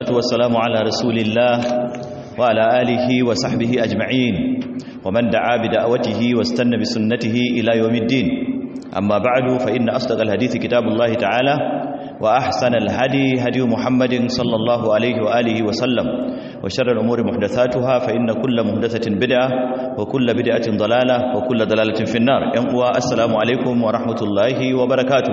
والسلام على رسول الله وعلى آله وصحبه أجمعين ومن دعا بدعوته واستنى بسنته إلى يوم الدين أما بعد فإن أصدق الحديث كتاب الله تعالى وأحسن الهدي هدي محمد صلى الله عليه وآله وسلم وشر الأمور محدثاتها فإن كل محدثة بدعة وكل بدعة ضلالة وكل ضلالة في النار ينقوى السلام عليكم ورحمة الله وبركاته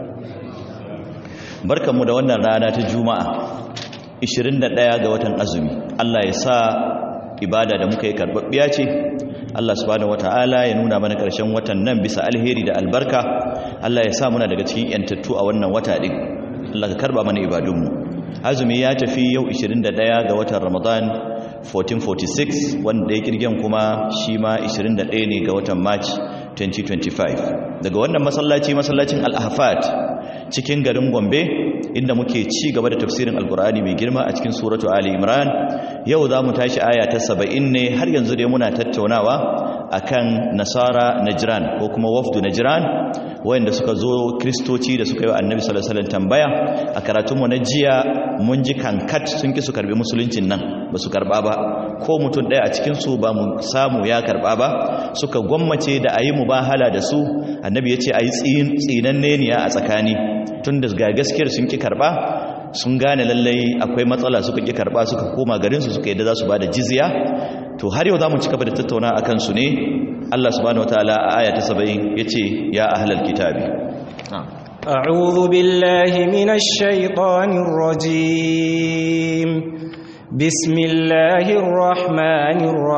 barkanmu da wannan rana ta juma'a 21 ga watan azumi Allah ya sa ibada da muka yi karbabbiya ce Allah subhanahu wataala ya nuna mana karshen watan nan bisa alheri da albarka Allah ya sa muna daga cikin yantattu a wannan wata din Allah ka karba mana ibadunmu azumi ya tafi yau 21 ga watan Ramadan 1446 wanda ya kirgen kuma shi ma 21 ne ga watan March 2025 daga wannan masallaci masallacin Al-Ahfad cikin garin Gombe inda muke ci gaba da tafsirin Alkur'ani mai girma a cikin suratu Ali Imran yau za mu tashi aya ta 70 ne har yanzu dai muna tattaunawa akan Nasara Najran ko kuma wafdu Najran wayanda suka zo kristoci da suka yi wa Annabi sallallahu alaihi wasallam tambaya a karatunmu na jiya mun ji kankat sun ki su karbi musuluncin nan ba su karba ba ko mutum ɗaya a cikin su ba mu samu ya karba ba suka gwammace da ayi mubahala da su annabi ya ce ayi tsinanne ne a tsakani tun da ga gaskiyar sun ki karba sun gane lallai akwai matsala suka ki karba suka koma garinsu suka yadda za su ba da jizya to har yau za mu ci gaba da tattauna a kansu ne Allah subhanahu wataala a aya ta 70 yace ya ahlal kitabi أعوذ بالله من الشيطان الرجيم بسم الله الرحمن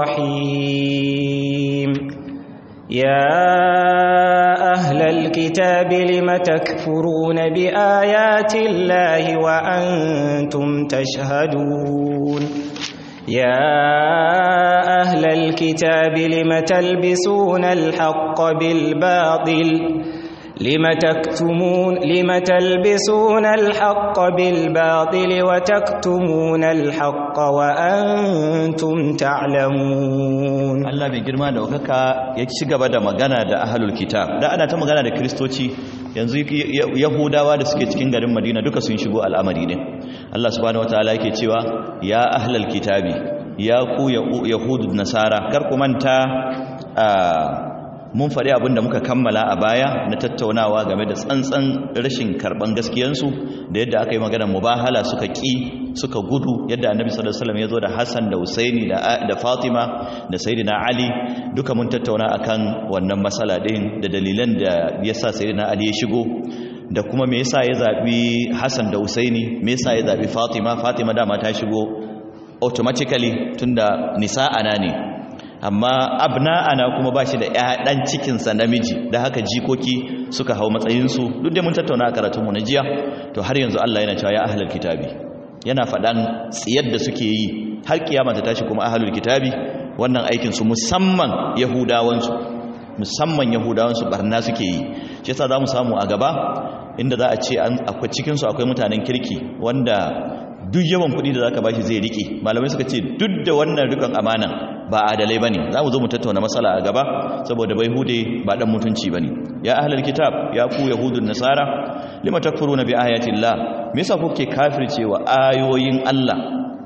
الرحيم يا أهل الكتاب لم تكفرون بآيات الله وأنتم تشهدون يا أهل الكتاب لم تلبسون الحق بالباطل لم تكتمون لم تلبسون الحق بالباطل وتكتمون الحق وأنتم تعلمون Allah mai girma da wakaka ya ci gaba da magana da ahlul kitab da ana ta magana da kristoci yanzu yahudawa da suke cikin garin madina duka sun shigo al'amari ne Allah subhanahu wataala yake cewa ya ahlul kitabi ya ku yahudu nasara kar ku manta mun faɗi abin da muka kammala a baya na tattaunawa game da tsantsan rashin karɓan gaskiyansu da yadda aka yi maganar mubahala suka ƙi suka gudu yadda annabi sallallahu alaihi wasallam ya zo da Hassan da Husaini da Fatima da Sayyidina Ali duka mun tattauna akan wannan matsala din da dalilan da yasa Sayyidina Ali ya shigo da kuma me yasa ya zabi Hassan da Husaini me yasa ya zabi Fatima Fatima dama ta shigo automatically tunda nisa'ana ne amma abna'ana kuma ba shi da ɗan cikinsa namiji da haka jikoki suka hau matsayinsu duk da mun tattauna a karatunmu na jiya to har yanzu Allah yana cewa ya ahlul kitabi yana faɗan tsiyar da suke yi har kiyama ta tashi kuma ahlul kitabi wannan aikinsu musamman yahudawansu musamman yahudawansu barna suke yi shi yasa za mu samu a gaba inda za a ce akwai cikinsu akwai mutanen kirki wanda duk yawan kuɗi da zaka bashi zai rike malamai suka ce duk da wannan rikon amanan ba adalai bane zamu zo mu tattauna matsala a gaba saboda bai hude ba dan mutunci bane ya ahlul kitab ya ku yahudun nasara lima takfuruna bi ayati llah me yasa kuke kafircewa ayoyin Allah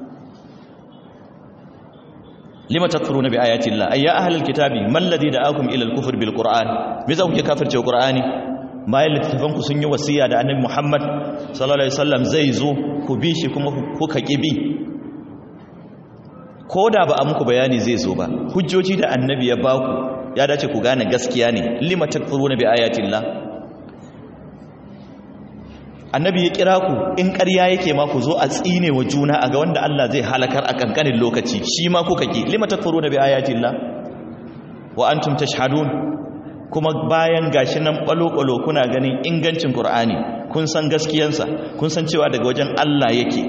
lima takfuruna bi ayati llah ay ya ahlul kitabi mal ladhi da'akum ila al-kufr bil qur'an me yasa kuke kafircewa qur'ani bayan littattafanku sun yi wasiya da annabi Muhammad sallallahu alaihi wasallam zai zo ku bi shi kuma kuka ki bi ko da ba a muku bayani zai zo ba hujjoji da annabi ya baku ya dace ku gane gaskiya ne lima takfuruna bi ayatillah annabi ya kira ku in ƙarya yake ma ku zo a tsine wa juna a ga wanda Allah zai halakar a kankanin lokaci shi ma kuka ki lima takfuruna bi ayatillah wa antum tashhadun kuma bayan gashi nan balo-balo kuna ganin ingancin Qur'ani kun san gaskiyansa kun san cewa daga wajen Allah yake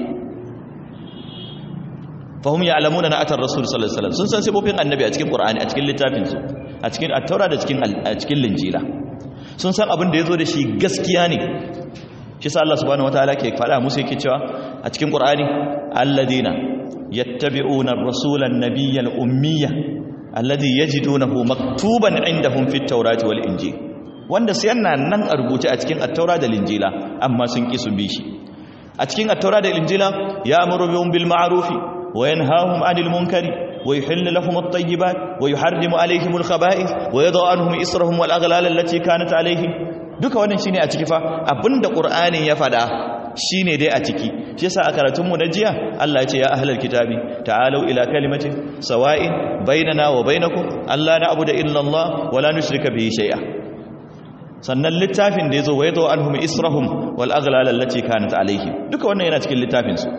fahum ya'lamuna na atar rasul sallallahu alaihi wasallam sun san sifofin annabi a cikin Qur'ani a cikin littafin su a cikin at-taura da cikin a cikin linjila sun san abin da yazo da shi gaskiya ne shi sa Allah subhanahu wataala ke faɗa musu yake cewa a cikin Qur'ani alladina yattabi'una ar-rasula an-nabiyya al-ummiyya alladhi yajidunahu maktuban indahum fit tawrati wal injil wanda sai yana nan a rubuce a cikin at-taura da linjila amma sun ki su bi shi a cikin at-taura da injila ya amuru bil ma'rufi wa yanhahum 'anil munkari wa yuhillu lahum at-tayyibat wa yuharrimu 'alayhim al-khaba'ith wa yadh'u 'anhum israhum wal aghlal allati kanat 'alayhim duka wannan shine a ciki fa abinda qur'ani ya fada shine dai a ciki shi yasa a karatun mu na jiya Allah ya ce ya ahlal kitabi ta'alu ila kalimatin sawa'in bainana wa bainakum alla na'budu illa Allah wa la nushrika bihi shay'a sannan littafin da yazo wa yadhu anhum israhum wal aghlal allati kanat alaihim duka wannan yana cikin littafin su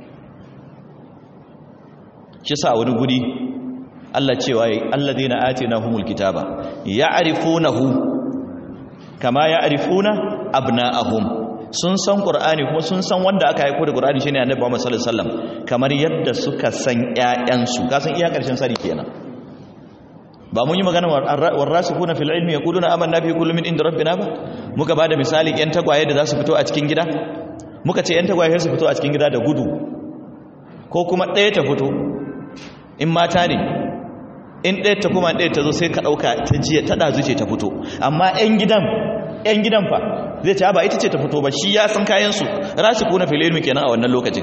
shi yasa wani guri Allah cewa alladheena atinahumul kitaba ya'rifunahu kama ya'rifuna abna'ahum sun san qur'ani kuma sun san wanda aka haiko da qur'ani shine annabi Muhammad sallallahu alaihi wasallam kamar yadda suka san ƴaƴansu ka san iya karshen sari kenan ba mun yi magana warasikuna fil ilmi yaquluna amanna bi kulli min inda rabbina ba muka bada misali ƴan tagwaye da za su fito a cikin gida muka ce ƴan tagwaye su fito a cikin gida da gudu ko kuma ɗaya ta fito in mata ne in ɗaya ta kuma ɗaya ta zo sai ka ɗauka ta jiya ta ɗazu ce ta fito amma ƴan gidan ƴan gidan fa zai ce ba ita ce ta fito ba shi ya san kayansu rashi kuna fililmi kenan a wannan lokacin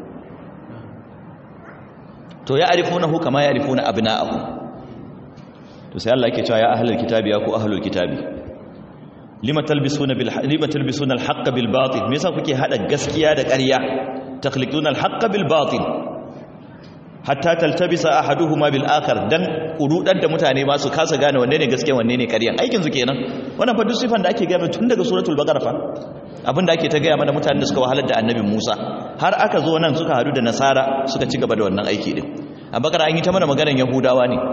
to ya arifuna hu kama ya arifuna abna'ahu to sai Allah yake cewa ya ahlul kitabi ya ku ahlul kitabi lima talbisuna bil lima talbisuna al haqq bil batil me yasa kuke hada gaskiya da ƙarya takhliquna al haqq bil batil hatta taltabisa ahaduhuma bil akhar dan kurudar da mutane ma su kasa gane wanne ne gaskiya wanne ne ƙarya aikin su kenan wannan fa duk sifan da ake gaya tun daga suratul baqara fa abinda ake ta gaya mana mutanen da suka wahalar da annabi Musa har aka zo nan suka hadu da nasara suka ci gaba da wannan aiki din a bakara an yi ta mana maganar yahudawa ne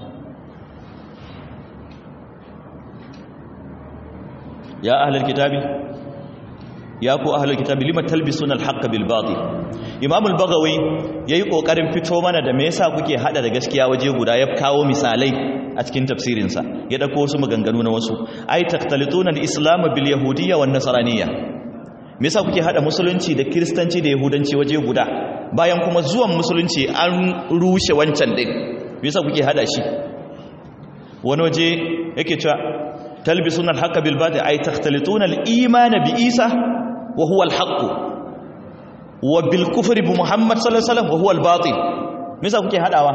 ya ahlul kitabi ya ku ahlul kitabi lima talbisuna al-haqq bil batil imam al-baghawi yayi kokarin fito mana da me yasa kuke hada da gaskiya waje guda ya kawo misalai a cikin tafsirin sa ya dauko wasu maganganu na wasu ay taqtalituna al-islam bil yahudiyya wan nasraniyya me yasa kuke hada musulunci da kristanci da yahudanci waje guda bayan kuma zuwan musulunci an rushe wancan din me yasa kuke hada shi wani waje yake cewa talbisuna al-haqq bil batil ay taqtalituna al-iman bi isa wa huwa al-haqq wa bil kufri bi muhammad sallallahu alaihi wasallam wa huwa al-batil me yasa kuke hadawa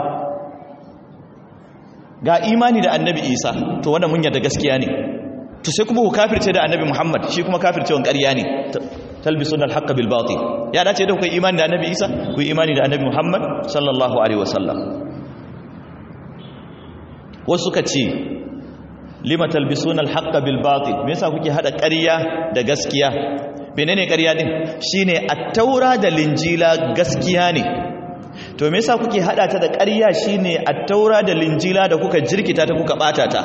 ga imani da annabi isa to wannan mun yarda gaskiya ne to sai kuma ku kafirce da annabi muhammad shi kuma kafircewan ƙarya ne talbisuna al-haqq bil batil ya dace da ku imani da annabi isa ku imani da annabi muhammad sallallahu alaihi wasallam wasu suka ce lima talbisuna al-haqq bil batil me yasa kuke hada ƙarya da gaskiya menene ƙarya din shine at-taura da linjila gaskiya ne to me yasa kuke hada ta da ƙarya shine at-taura da linjila da kuka jirkita ta kuka bata ta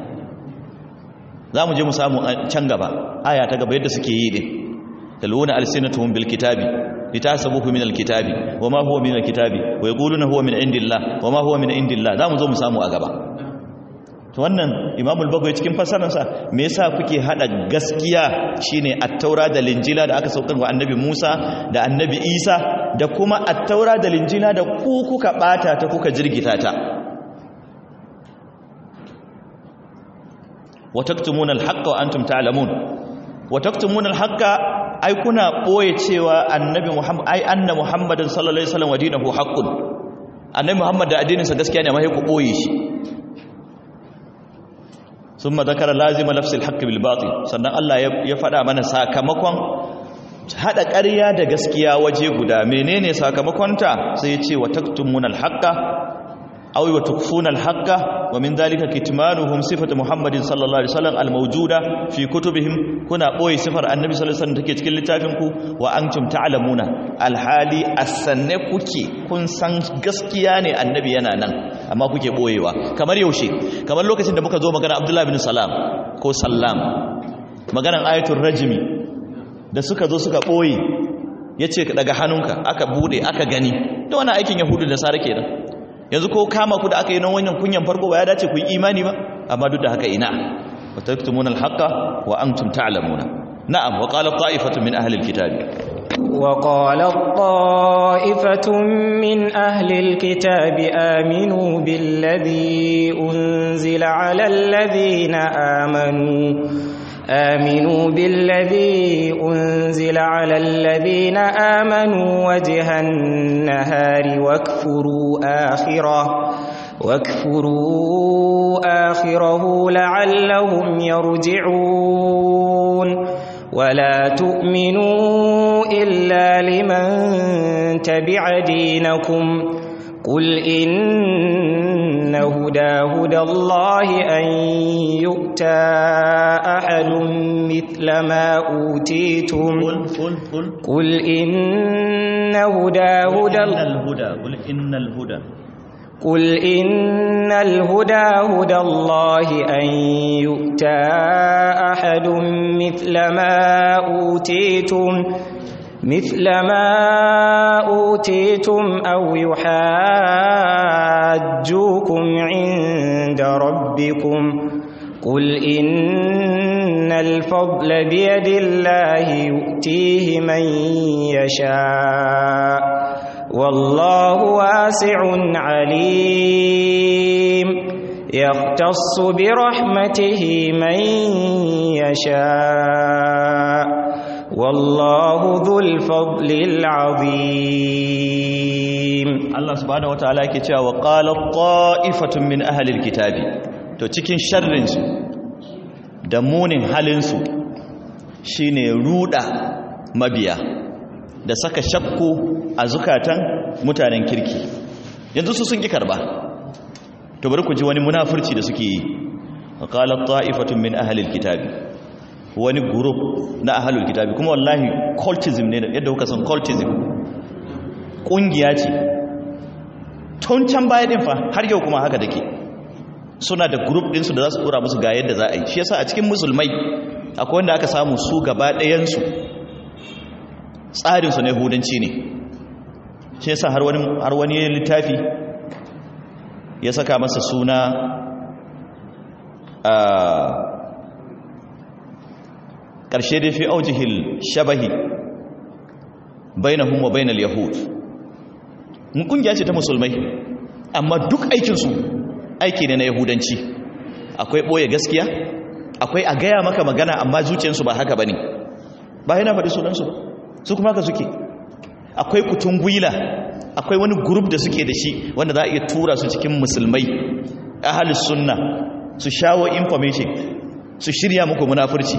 zamu je mu samu can gaba aya ta gaba yadda suke yi din taluna alsinatuhum bil kitabi litasabuhu min al kitabi wama huwa min al kitabi wa yaquluna huwa min indillah wama huwa min indillah zamu zo mu samu a gaba to wannan imamul bagwai cikin fasararsa me yasa kuke hada gaskiya shine at-taura da linjila da aka saukar wa annabi Musa da annabi Isa da kuma at-taura da linjila da ku kuka bata ta kuka jirgita ta wa taktumuna al-haqqa wa antum ta'lamun wa taktumuna al-haqqa ai kuna boye cewa annabi Muhammad ai anna Muhammadin sallallahu alaihi wasallam wa dinahu haqqun annabi Muhammad da addininsa gaskiya ne amma sai ku boye shi ثم ذكر لازم لفظ الحق بالباطل sannan Allah ya faɗa mana sakamakon hada ƙarya da gaskiya waje guda menene sakamakonta sai ya ce wa taktumuna alhaqa aw wa tukfuna alhaqa wa min dhalika kitmanuhum sifatu muhammadin sallallahu alaihi wasallam almawjuda fi kutubihim kuna boye sifar annabi sallallahu alaihi wasallam take cikin littafin ku wa antum ta'lamuna alhali asanne kuke kun san gaskiya ne annabi yana nan amma kuke boyewa kamar yaushe kamar lokacin da muka zo magana abdullahi bin salam ko sallam maganan ayatul rajmi da suka zo suka boye yace daga hannunka aka bude aka gani da wannan aikin yahudu da sara kenan yanzu ko kama ku da aka yi nan wannan kunyan farko ba ya dace ku yi imani ba amma duk da haka ina wa taktumuna alhaqa wa antum ta'lamuna na'am wa qala ta'ifatu min ahli alkitabi وقالت طائفة من أهل الكتاب آمنوا بالذي أنزل على الذين آمنوا آمنوا بالذي أنزل على الذين آمنوا وجه النهار واكفروا آخره واكفروا آخره لعلهم يرجعون ولا تؤمنوا إلا لمن تبع دينكم قل إن هدى هدى الله أن يؤتى أحد مثل ما أوتيتم قل قل قل قل إن هدى هدى إن الهدى قل إن الهدى قل إن الهدى هدى الله أن يؤتى أحد مثل ما أوتيتم مثل ما أوتيتم أو يحاجوكم عند ربكم قل إن الفضل بيد الله يؤتيه من يشاء والله واسع عليم يختص برحمته من يشاء والله ذو الفضل العظيم Allah subhanahu wataala yake cewa wa qala ta'ifatun min ahli alkitabi to cikin sharrin su da munin halin su shine ruda mabiya da saka shakku a zukatan mutanen kirki yanzu su sun ki karba to bari ku ji wani munafurci da suke yi wa qala ta'ifatun min ahli alkitabi wani group na ahli alkitabi kuma wallahi cultism ne yadda kuka san cultism kungiya ce tun can baya din fa har yau kuma haka dake suna da group din su da za su dora musu ga yadda za a yi shi yasa a cikin musulmai akwai wanda aka samu su gaba ɗayan su tsarin su na yahudanci ne shi yasa har wani har wani littafi ya saka masa suna a ƙarshe da fi aujihil shabahi bainahum wa bainal yahud mun kungiya ce ta musulmai amma duk aikinsu aiki ne na yahudanci akwai ɓoye gaskiya akwai a gaya maka magana amma zuciyarsu ba haka ba ne ba yana faɗi sunansu ba su kuma haka suke akwai kutun gwila akwai wani gurub da suke da shi wanda za a iya tura su cikin musulmai ahalus sunna su shawo information su shirya muku munafurci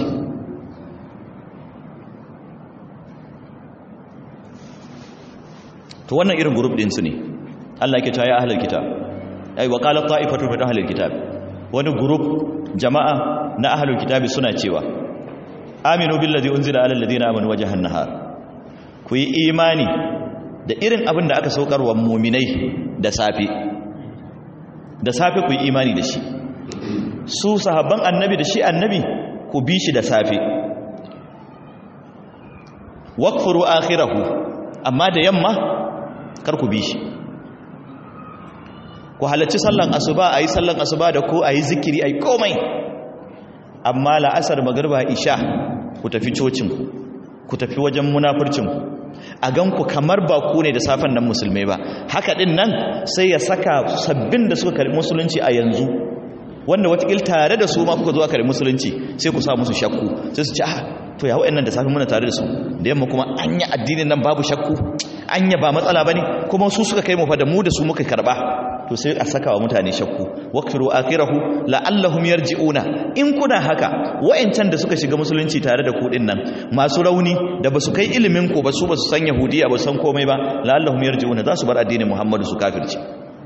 to wannan irin group din su ne Allah yake cewa ya ahlul kitab ai wa qala ta'ifatu min ahlul kitab wani group jama'a na ahlul kitab suna cewa aminu billazi unzila ala alladhina amanu wajhan nahar ku yi imani da irin abin da aka saukar wa mu'minai da safi da safi ku yi imani da shi su sahabban annabi da shi annabi ku bi shi da safi wakfuru akhirahu amma da yamma kar ku bi shi ku halarci sallan asuba a yi sallan asuba da ku a yi zikiri a yi komai amma la'asar magarba isha ku tafi cocinku ku tafi wajen munafurcinku a ganku kamar ba ku ne da safen nan musulmai ba haka din nan sai ya saka sabbin da suka karbi musulunci a yanzu wanda watakil tare da su ma kuka zuwa karbi musulunci sai ku sa musu shakku sai su ci ah to ya wa'annan da safe muna tare da su da yamma kuma anya addinin nan babu shakku anya ba matsala bane kuma su suka kai mu fa da mu da su muka karba to sai a saka wa mutane shakku waqfiru akhirahu la'allahum yarji'una in kuna haka wa'ancan da suka shiga musulunci tare da ku din nan masu rauni da basu kai ilimin ku ba su basu san yahudiya ba san komai ba la'allahum yarji'una za su bar addinin muhammadu su kafirci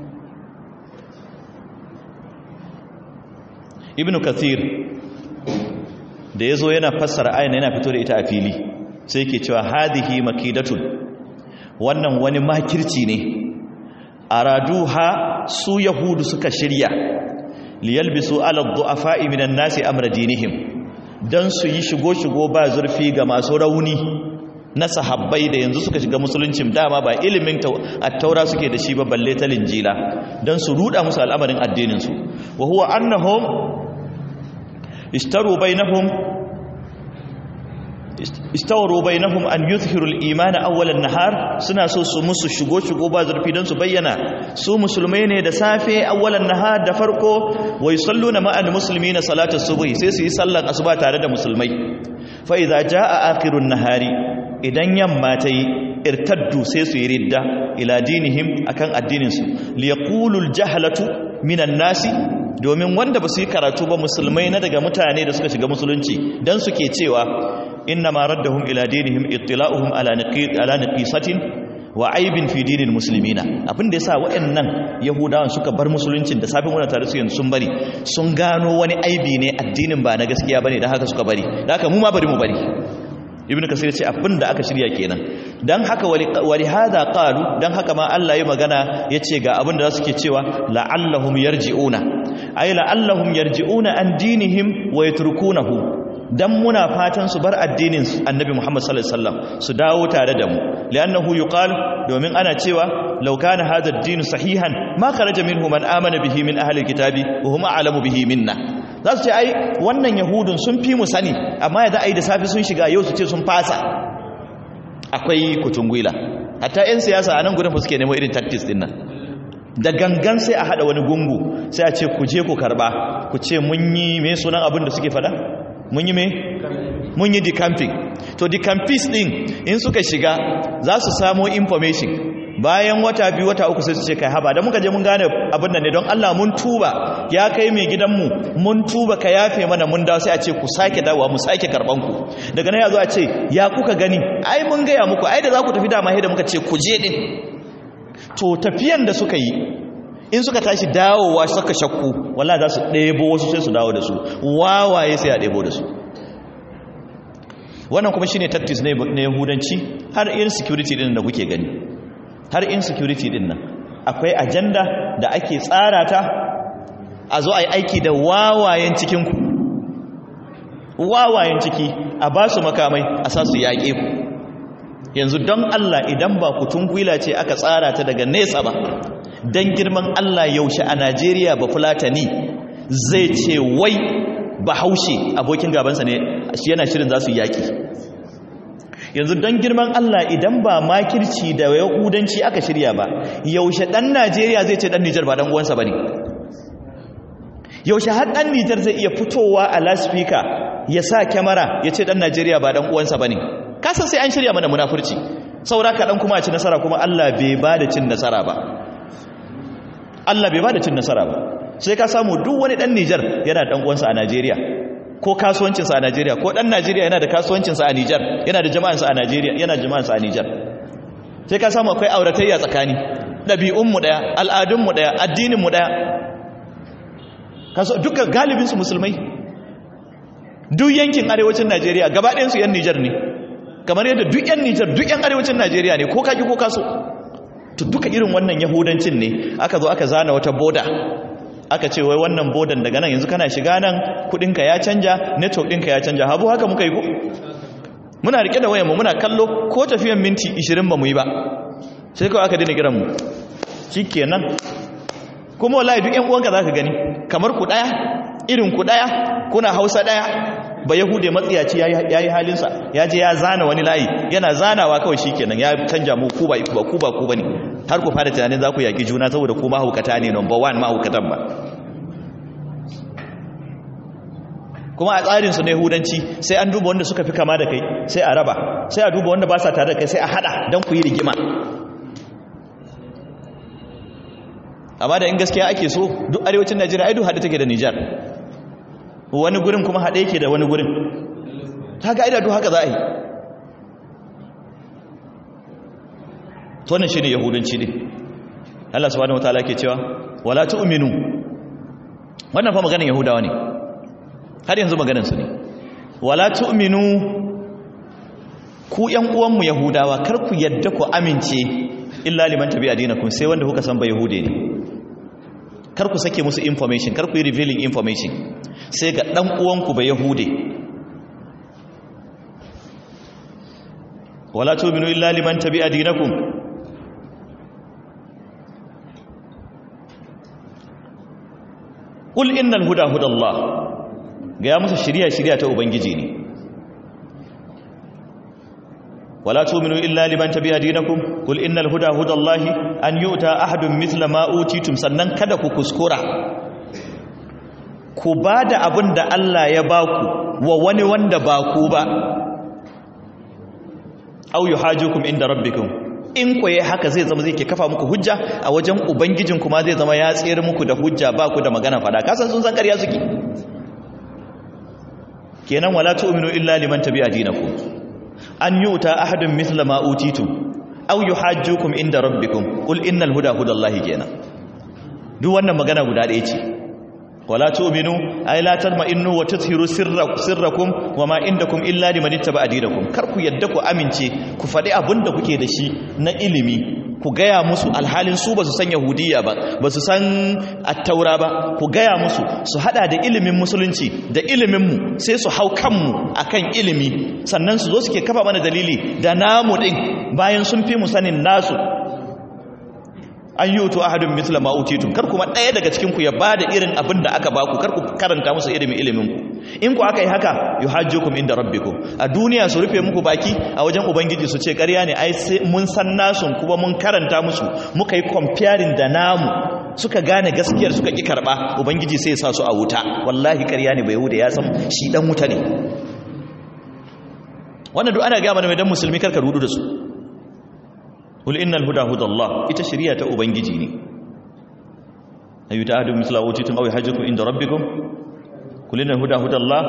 ibnu kathir da ya zo yana fassara ayin yana fito da ita a fili sai ke cewa hadihi makidatun wannan wani makirci ne araduha su yahudu suka shirya liyalbisu ala du'afa'i minan nasi amra dinihim dan su yi shigo shigo ba zurfi ga masu rauni na sahabbai da yanzu suka shiga musuluncin dama ba ilimin at-taura suke da shi ba balle ta linjila dan su ruda musu al'amarin addinin su wa huwa annahum ishtaru bainahum istawru bainahum an yuzhiru al-iman awwal an-nahar suna so su musu shigo shigo ba zurfi don su bayyana su musulmai ne da safe awwal an-nahar da farko wa yusalluna ma'al muslimina salatas subhi sai su yi sallar asuba tare da musulmai fa idza jaa akhirun nahari idan yamma ta yi irtaddu sai su yi ridda ila dinihim akan addinin su liyaqulul jahlatu minan nasi domin wanda ba su yi karatu ba musulmai na daga mutane da suka shiga musulunci dan suke cewa inna ma raddahum ila dinihim ittila'uhum ala naqid ala naqisatin wa aibin fi dinil muslimina abin da yasa waɗannan yahudawan suka bar musuluncin da safin wannan tare su yanzu sun bari sun gano wani aibi ne addinin ba na gaskiya bane dan haka suka bari dan haka mu ma bari mu bari ibn kasir ce abin da aka shirya kenan dan haka wali hada qalu dan haka ma Allah ya magana yace ga abin da suke cewa la'allahum yarji'una ay la'allahum yarji'una an dinihim wa yatrukunahu dan muna fatan su bar addinin annabi Muhammad sallallahu alaihi wasallam su dawo tare da mu li'annahu yuqal domin ana cewa law kana hadha ad-din sahihan ma kharaja minhu man amana bihi min ahli al-kitabi wa hum a'lamu bihi minna za su ce ai wannan yahudun sun fi mu sani amma ya za a yi da safi sun shiga yau su ce sun fasa akwai kutungwila hatta 'yan siyasa a nan gudun fuske nemo irin tactics din nan da gangan sai a hada wani gungu sai a ce ku je ku karba ku ce mun yi mai sunan abin da suke fada mun yi mai mun yi decamping to decampis din in suka shiga za su samo information bayan wata biyu wata uku sai su ce kai haba da muka je mun gane abin nan ne don Allah mun tuba ya kai mai gidanmu mun tuba ka yafe mana mun dawo sai a ce ku sake dawowa mu sake karban ku daga nan ya zo a ce ya kuka gani ai mun gaya muku ai da za ku tafi dama da muka ce ku je din to tafiyan da suka yi in suka tashi dawowa suka shakku walla za su ɗebo wasu sai su dawo da su wawaye sai a ɗebo da su wannan kuma shine tactics na yahudanci har insecurity din da kuke gani har insecurity din nan akwai ajanda da ake tsara ta a zo a yi aiki da wawayen cikinku wawayen ciki a ba su makamai a sa su yaƙe ku yanzu don Allah idan ba kutun gwila ce aka tsara ta daga nesa ba don girman Allah yaushe a Najeriya ba fulatani zai ce wai ba haushe abokin gabansa ne yana shirin za su yaƙi yanzu don girman Allah idan ba makirci da yahudanci aka shirya ba yaushe ɗan Najeriya zai ce ɗan Nijar ba ɗan uwansa ba ne yaushe har ɗan Nijar zai iya fitowa a laspika ya sa kyamara ya ce ɗan Najeriya ba ɗan uwansa ba ne kasan sai an shirya mana munafurci saura kaɗan kuma a ci nasara kuma Allah bai ba da cin nasara ba Allah bai ba da cin nasara ba sai ka samu duk wani ɗan Nijar yana ɗan uwansa a Najeriya ko kasuwancinsa a Najeriya ko ɗan Najeriya yana da kasuwancinsa a Nijar yana da jama'ansa a Najeriya yana da jama'ansa a Nijar sai ka samu akwai auratayya tsakani ɗabi'unmu ɗaya al'adunmu ɗaya addininmu ɗaya kaso duka galibinsu musulmai duk yankin arewacin Najeriya gaba ɗayansu 'yan Nijar ne kamar yadda duk 'yan Nijar duk 'yan arewacin Najeriya ne ko kaji ko kaso to duka irin wannan yahudancin ne aka zo aka zana wata boda aka ce wai wannan bodan daga nan yanzu kana shiga nan kudinka ya canja network ɗinka ya canja habu haka muka yi ko muna rike da wayanmu muna kallo ko tafiyan minti 20 ba mu yi ba sai kawai aka dina kiran mu shikenan kuma wallahi duk ƴan uwanka zaka gani kamar ku daya irin ku daya kuna Hausa daya ba yahude matsiyaci yayi halinsa ya je ya zana wani layi yana zanawa kawai shikenan ya canja mu ku ba ku ba ku bane har ku fara tunanin za ku yaƙi juna saboda ku mahaukata ne number one mahaukatan ba kuma a tsarinsu na yahudanci sai an duba wanda suka fi kama da kai sai a raba sai a duba wanda ba sa tare da kai sai a hada don ku yi rigima amma da in gaskiya ake so duk arewacin najeriya ai duk haɗe take da nijar wani gurin kuma haɗe yake da wani gurin ta ga idadu haka za a yi to wannan shine yahudanci ne Allah subhanahu wataala ke cewa wala tu'minu wannan fa maganar yahudawa ne har yanzu maganar su ne wala tu'minu ku yan uwan mu yahudawa kar ku yadda ku amince illa liman tabi'a dinakum sai wanda kuka san ba yahude ne kar ku sake musu information kar ku yi revealing information sai ga dan uwan ku ba yahude wala tu'minu illa liman tabi'a dinakum Kul innal huda hudallah ga ya musu shiriya shiriya ta ubangiji ne wala tu'minu illa liman tabi'a dinakum qul innal huda hudallahi an yu'ta ahadun mithla ma utitum sannan kada ku kuskura ku bada abin da Allah ya baku wa wani wanda ba ku ba aw yuhajukum inda rabbikum in koye haka zai zama zai ke kafa muku hujja a wajen ubangijin kuma zai zama ya tsere muku da hujja ba ku da magana fada kasan sun san ƙarya suke kenan wala tu'minu illa liman tabi'a dinakum an yu'ta ahadun mithla ma utitum aw yuhajjukum inda rabbikum qul innal huda hudallahi kenan duk wannan magana guda ɗaya ce wala tu'minu ay la tarma'innu wa tuthiru sirrakum wama indakum illa liman ittaba'a dinakum kar ku yadda ku amince ku faɗi abin da kuke da shi na ilimi ku gaya musu alhalin su ba su san yahudiya ba ba su san attaura ba ku gaya musu su hada da ilimin musulunci da iliminmu sai su hau kanmu akan ilimi sannan su zo suke kafa mana dalili da namu din bayan sun fi mu sanin nasu an yi wuto ahadun mitla ma'utitun kar kuma ɗaya daga cikinku ya ba da irin abin da aka baku kar ku karanta musu ilimin iliminku in ku aka yi haka yi hajjukum inda rabbikum a duniya su rufe muku baki a wajen ubangiji su ce ƙarya ne ai mun san nasun kuma mun karanta musu muka yi comparing da namu suka gane gaskiyar suka ƙi karɓa ubangiji sai sa su a wuta wallahi ƙarya ne bai huda ya san shi ɗan wuta ne wannan duk ana gama da mai dan musulmi karka rudu da su qul innal huda hudallah ita shari'a ta ubangiji ne ayu ta'adu misla utitum aw yahjukum inda rabbikum qul innal huda hudallah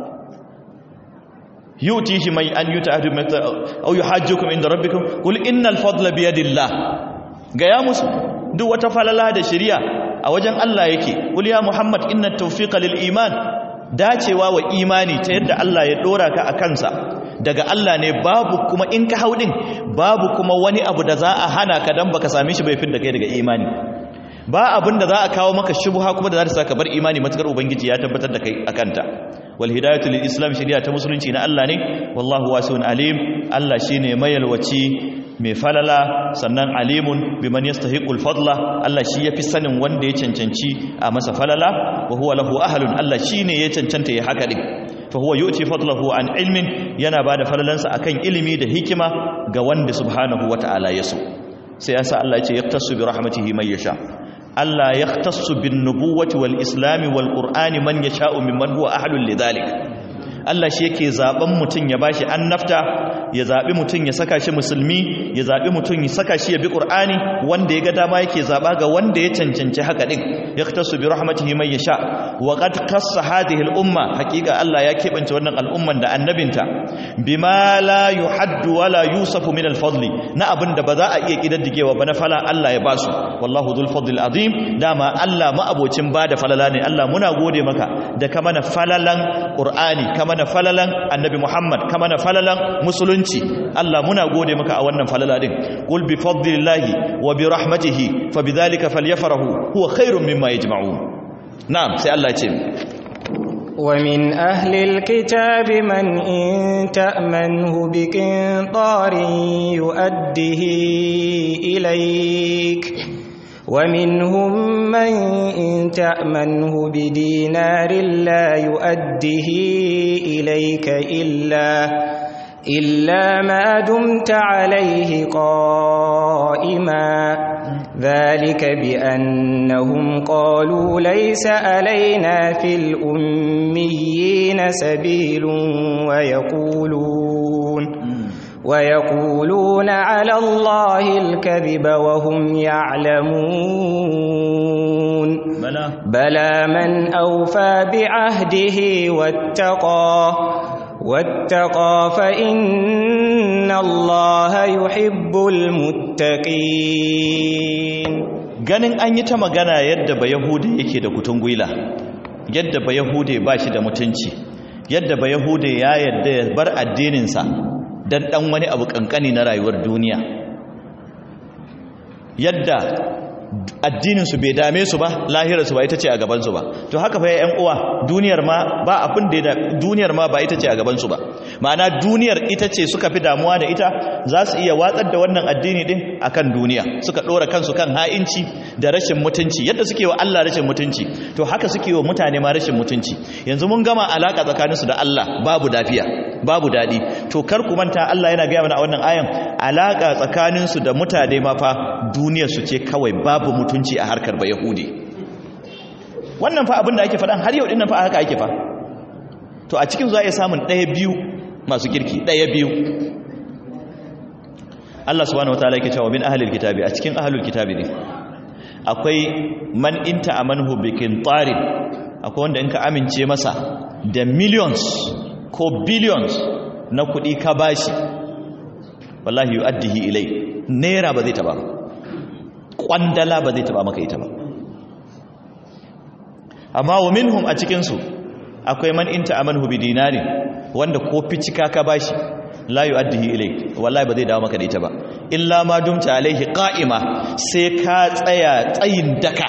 yutihi may an yuta'adu mithla aw yuhajjukum inda rabbikum qul innal fadla bi yadillah ga ya musu duk wata falala da shari'a a wajen Allah yake qul ya muhammad inna tawfiqa lil iman dacewa wa imani ta yadda Allah ya dora ka a kansa daga Allah ne babu kuma in ka haudin babu kuma wani abu da za a hana ka dan baka same shi bai da kai daga imani ba abin da za a kawo maka shubha kuma da za ta saka bar imani matakar ubangiji ya tabbatar da kai akanta wal hidayatu lil islam shari'a ta musulunci na Allah ne wallahu wasi'un alim Allah shine mayalwaci mai falala sannan alimun biman yastahiqul fadla Allah shi yafi sanin wanda ya cancanci a masa falala wa huwa lahu ahlun Allah shine ya cancanta ya haka din fa huwa yu'ti fadlahu an ilmin yana bada falalansa akan ilimi da hikima ga wanda subhanahu wata'ala ya so sai yasa Allah ya ce yaktasu bi rahmatihi man yasha Allah yaktasu bin nubuwati wal islami wal qur'ani man yasha'u mimman huwa ahlul lidhalik Allah shi yake zaben mutum ya bashi annafta ya zabi mutum ya saka shi musulmi ya zabi mutum ya saka shi ya bi qur'ani wanda ya ga dama yake zaba ga wanda ya cancanci haka din yaktasu bi rahmatihi man yasha wa qad qassa hadhihi al umma haqiqa Allah ya kebance wannan al'umman da annabinta bima la yuhaddu wala yusafu min al fadli na abinda ba za a iya kidaddigewa ba na fala Allah ya basu wallahu dhul fadl azim dama Allah ma abocin bada falala ne Allah muna gode maka da ka mana falalan qur'ani ka mana falalan annabi Muhammad ka mana falalan musulunci Allah muna gode maka a wannan falala din qul bi fadlillahi wa bi rahmatihi fa bidhalika falyafrahu huwa khairum mimma yajma'un na'am sai Allah ya ce ومن أهل الكتاب من إن تأمنه بقنطار يؤده إليك ومنهم من إن تأمنه بدينار لا يؤده إليك إلا إلا ما دمت عليه قائما ذلك بأنهم قالوا ليس علينا في الأميين سبيل ويقولون ويقولون على الله الكذب وهم يعلمون بلى بلى من أوفى بعهده واتقى واتقى فإن الله يحب المتقين ganin an yi ta magana yadda ba yahude yake da kutun gwila yadda ba yahude ba shi da mutunci yadda ba yahude ya yadda ya bar addininsa don ɗan wani abu ƙanƙani na rayuwar duniya yadda addininsu bai dame su ba lahirarsu ba ita ce a gabansu ba to haka fa yan uwa duniyar ma ba abin da duniyar ma ba ita ce a gabansu ba ma'ana duniyar ita ce suka fi damuwa da ita za su iya watsar da wannan addini din akan duniya suka dora kansu kan ha'inci da rashin mutunci yadda suke wa Allah rashin mutunci to haka suke wa mutane ma rashin mutunci yanzu mun gama alaka tsakaninsu da Allah babu dafiya babu dadi to kar ku manta Allah yana gaya mana a wannan ayan alaka tsakaninsu da mutane ma fa duniyar su ce kawai babu mutunci a harkar ba yahudi wannan fa abin da ake faɗan har yau dinnan fa haka ake fa to a cikin zuwa iya samun ɗaya biyu masu kirki ɗaya biyu Allah subhanahu wataala yake cewa min ahlil kitabi a cikin ahlul kitabi ne akwai man inta amanhu bikin tarin akwai wanda in ka amince masa da millions ko billions na kuɗi ka bashi wallahi yu'addihi ilai naira ba zai taba ba kwandala ba zai taba maka ita ba amma wa minhum a cikinsu akwai man inta amanhu bi dinari wanda ko ficika ka bashi la yu'addihi ilayk wallahi ba zai dawo maka da ita ba illa ma dumta alaihi qa'ima sai ka tsaya tsayin daka